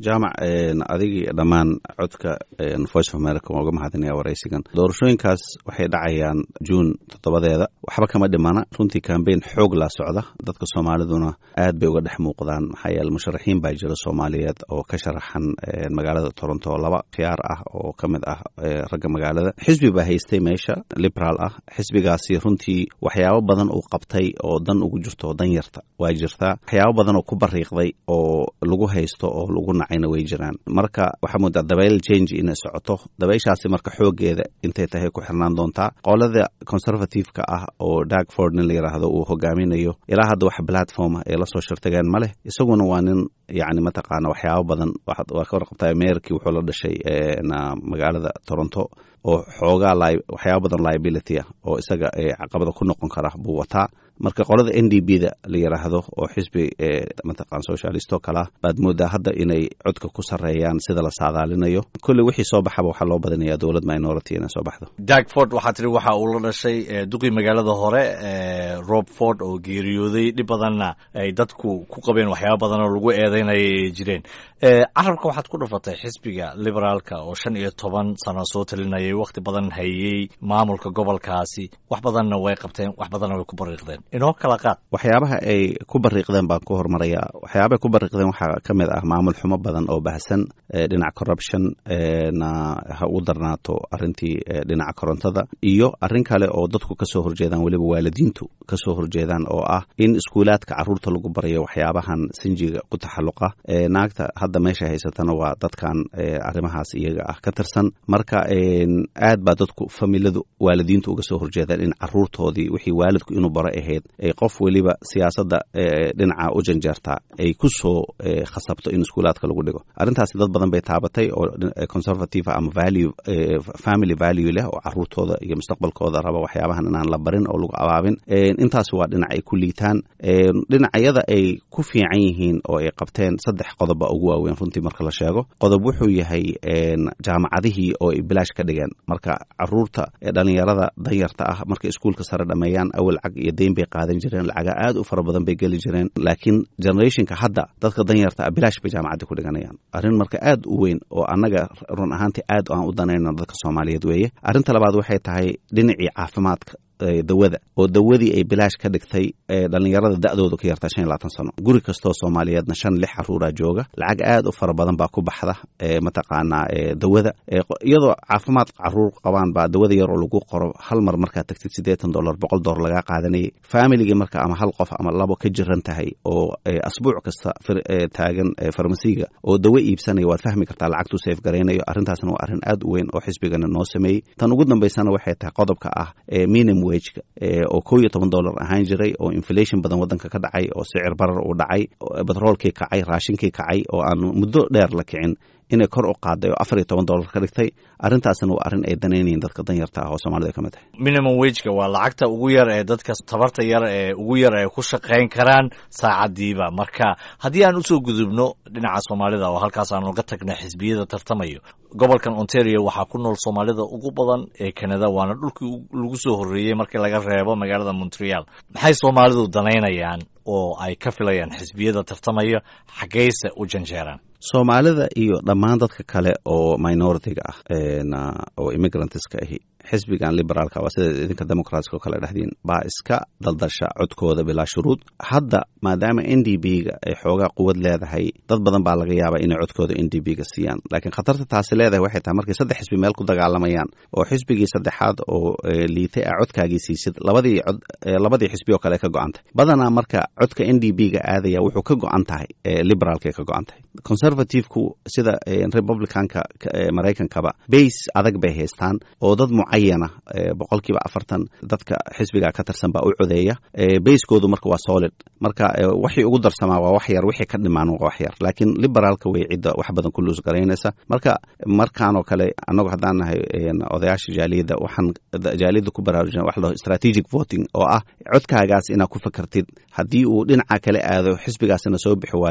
jaamac adigii dhammaan codka voice of america waan uga mahadinaya waraysigan doorashooyinkaas waxay dhacayaan juun toddobadeeda waxba kama dhimana runtii kambeyn xoog laa socda dadka soomaaliduna aad bay uga dhex muuqdaan maxaa yeele musharaxiin baa jira soomaaliyeed oo ka sharaxan magaalada toronto laba khiyaar ah oo ka mid ah ragga magaalada xisbi baa haystay meesha liberaal ah xisbigaasi runtii waxyaabo badan uu qabtay oo dan ugu jirto oo dan yarta waa jirtaa waxyaabo badan oo ku bariiqday oo lagu haysto oo lagu nacayna way jiraan marka waxaa moodaa dabayl change inay socoto dabayshaasi marka xoogeeda intay tahay ku xirnaan doontaa qolada conservative-ka ah oo darkford nin la yidhaahdo uu hogaaminayo ilaa hadda wax platform ay la soo shirtageen ma leh isaguna waa nin yacni mataqaana waxyaabo badan waa ka warqabtaa meerkii wuxuu la dhashay magaalada toronto oo xoogaa waxyaaba badan liability ah oo isaga caqabada ku noqon kara buu wataa marka qolada n d b da la yidhaahdo oo xisbi mataqaan socialisto kalea baad moodaa hadda inay codka ku sarreeyaan sida la saadaalinayo kolley wixii soo baxaba waxaa loo badinayaa dowlad minority inay soo baxdo dagford waxaa tiri waxa uu la dhashay duqii magaalada hore rob ford oo geeriyooday dhib badanna ay dadku ku qabeen waxyaaba badan oo lagu eedeynaya ay jireen carabka waxaad ku dhufatay xisbiga liberaalka oo shan iyo toban sano soo talinayay wakhti badan hayey maamulka gobolkaasi wax badanna way qabteen wax badanna way ku bariiqdeen inoo kala qaad waxyaabaha ay ku bariiqdeen baan ku hormarayaa waxyaabahay ku bariiqdeen waxaa ka mid ah maamul xumo badan oo bahsan dhinaca corruption na ha u darnaato arrintii dhinaca korontada iyo arrin kale oo dadku ka soo horjeedaan weliba waalidiintu ka soo horjeedaan oo ah in iskuulaadka carruurta lagu barayo waxyaabahan sinjiga ku taxalluqa naagta hadda meesha haysatana waa dadkan arrimahaas iyaga ah ka tirsan marka aad baa dadku familadu waalidiintu uga soo horjeedaan in caruurtoodii wixii waalidku inuu baro ahayd ay qof weliba siyaasadda dhinaca u janjeertaa ay ku soo khasabto in iskuulaadka lagu dhigo arrintaasi dad badan bay taabatay oo conservative ama value family value leh oo caruurtooda iyo mustaqbalkooda raba waxyaabahan inaan la barin oo lagu abaabin intaas waa dhinac ay ku liitaan dhinacyada ay ku fiican yihiin oo ay qabteen saddex qodoba ugu waaweyn runtii marka la sheego qodob wuxuu yahay jaamacadihii oo ay bilaash ka dhigeen marka caruurta dhalinyarada danyarta ah markay iskuulka sare dhameeyaan awal lacag iyo deyn bay qaadan jireen lacaga aad u fara badan bay geli jireen laakiin generationka hadda dadka danyarta ah bilaash bay jaamacadda ku dhiganayaan arrin marka aad u weyn oo annaga run ahaantii aad aan u danayno dadka soomaaliyeed weeye arrinta labaad waxay tahay dhinacii caafimaadka dawada oo dawadii ay bilaash ka dhigtay dhalinyarada da'dooda ka yartaa shan iyo labaatan sano guri kastoo soomaaliyeedna shan lix caruuraa jooga lacag aad u fara badan baa ku baxda mataqaanaa dawada iyadoo caafimaad caruur qabaan baa dawada yar oo lagu qoro hal mar markaa tagtid siddeetan dollar boqol dollar lagaa qaadanayay familigii marka ama hal qof ama labo ka jiran tahay oo asbuuc kasta taagan farmasiga oo dawo iibsanaya waad fahmi kartaa lacagtuu seef garaynayo arrintaasna waa arrin aad u weyn oo xisbigana noo sameeyey tan ugu dambaysana waxay tahay qodobka ah minimum oo kow iyo toban dollar ahaan jiray oo inflation badan wadanka ka dhacay oo sicir barar uu dhacay batroolkii kacay raashinkii kacay oo aan muddo dheer la kicin inay kor u qaaday oo afar iyo toban dollar ka dhigtay arrintaasna waa arrin ay danaynayiin dadka danyarta ah oo soomaalida ka mid tahay minimum wageka waa lacagta ugu yar ee dadka tabarta yar ee ugu yar ay ku shaqayn karaan saacadiiba marka haddii aan usoo gudubno dhinaca soomaalida oo halkaas aan uga tagna xisbiyada tartamayo gobolkan ontario waxaa ku nool soomaalida ugu badan ee canada waana dhulkii lagu soo horreeyey markii laga reebo magaalada montreal maxay soomaalidu danaynayaan oo ay ka filayaan xisbiyada tartamaya xaggayse u janjeeraan soomaalida iyo dhammaan dadka kale oo minoritiga ah oo immigrantska ahi xisbigan liberaalka waa sida idinka democratska oo kale dhexdiin baa iska daldasha codkooda bilaa shuruud hadda maadaama n d b ga ay xoogaa quwad leedahay dad badan baa laga yaabaa inay codkooda n d b ga siiyaan laakiin khatarta taasi leedahay waxay tahay markay saddex xisbi meel ku dagaalamayaan oo xisbigii saddexaad oo liitay a codkaagii siisid labadii cod labadii xisbi oo kale ka go-antay badanaa marka codka n d b ga aadaya wuxuu ka go-an tahay liberaalkay ka go-an tahay conservativeku sida republicanka maraykankaba base adag bay haystaan oo dad mucayana boqolkiiba afartan dadka xisbiga ka tirsan baa u codeeya basekoodu marka waa solid marka waxii ugu darsamaa waa wax yar wixii ka dhimaan waa wax yar laakiin liberaalka way cidda wax badan ku luus garaynaysa marka markaanoo kale annagu haddaan nahay odayaasha jaaliyadda waxaan jaaliyadda ku baraarujina wax laho strategic voting oo ah codkaagaas inaad ku fakartid haddii uu dhinaca kale aado xisbigaasina soo bixi waayo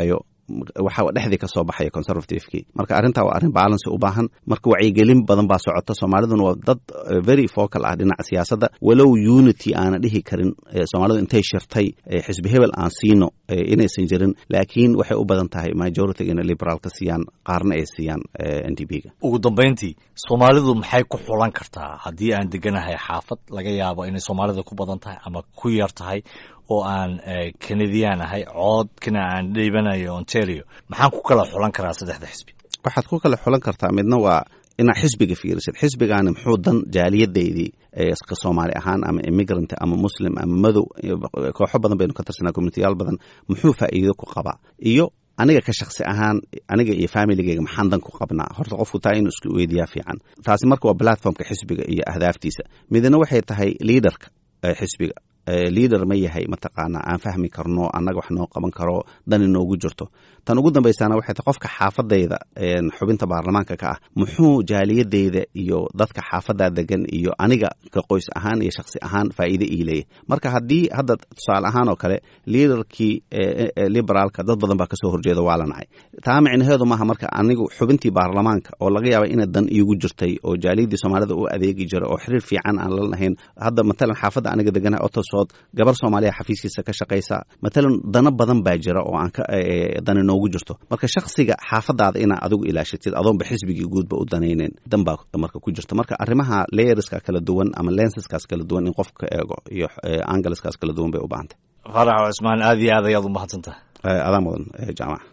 waxa dhexdii ka soo baxaya conservativekii marka arrintaa waa arrin balance u baahan marka wacyigelin badan baa socota soomaaliduna waa dad very focal ah dhinaca siyaasadda walow unity aana dhihi karin soomaalidu intay shirtay xisbi hebel aan siino inaysan jirin laakiin waxay u badan tahay majority inay liberaalka siiyaan qaarna ay siiyaan n d b ga ugu dambayntii soomaalidu maxay ku xulan kartaa haddii aan deganahay xaafad laga yaabo inay soomaalida ku badan tahay ama ku yar tahay oo aan kanadiyan ahay coodkana aan dhiibanayo ontario maxaan ku kala xulan karaa saddexda xisbi waxaad ku kala xulan kartaa midna waa inaad xisbiga fiirisid xisbigaani muxuu dan jaaliyadeydii ka soomaali ahaan ama immigrant ama muslim ama madow kooxo badan baynu ka tirsanaa communitiyaal badan muxuu faa'iido ku qabaa iyo aniga ka shaksi ahaan aniga iyo familigeyga maxaan dan ku qabnaa horta qofku taa inuu isku weydiyaa fiican taasi marka waa platformka xisbiga iyo ahdaaftiisa midna waxay tahay liaderka xisbiga liader ma yahay mataqaanaa aan fahmi karno annaga wax noo qaban karo dan inoogu jirto tan ugu dambaysaana waxay tahay qofka xaafadayda xubinta baarlamaanka ka ah muxuu jaaliyadeyda iyo dadka xaafadaa degan iyo aniga ka qoys ahaan iyo shaksi ahaan faa'iide ii leeyahy marka haddii hadda tusaale ahaan oo kale liaderkii liberaalka dad badan baa kasoo horjeeda waa la nacay taa micnaheedu maaha marka anigu xubintii baarlamaanka oo laga yaaba ina dan iigu jirtay oo jaaliyadii soomaalida u adeegi jira oo xiriir fiican aan la lahayn hadda matalan xaafadda aniga deganahay otosood gabar soomaaliya xafiiskiisa ka shaqaysa matalan dano badan baa jira oo aan ka dani noogu jirto marka shaksiga xaafadaada inaa adigu ilaashatid adoonba xisbigii guudba u danaynen dan baa marka ku jirta marka arrimaha layerska kala duwan ama lenseskaas kala duwan in qofka eego iyo angleskaas kala duwan bay u baahantay farax cismaan aad iyo aad ayaad u mahadsantahay adaan mudan jaamac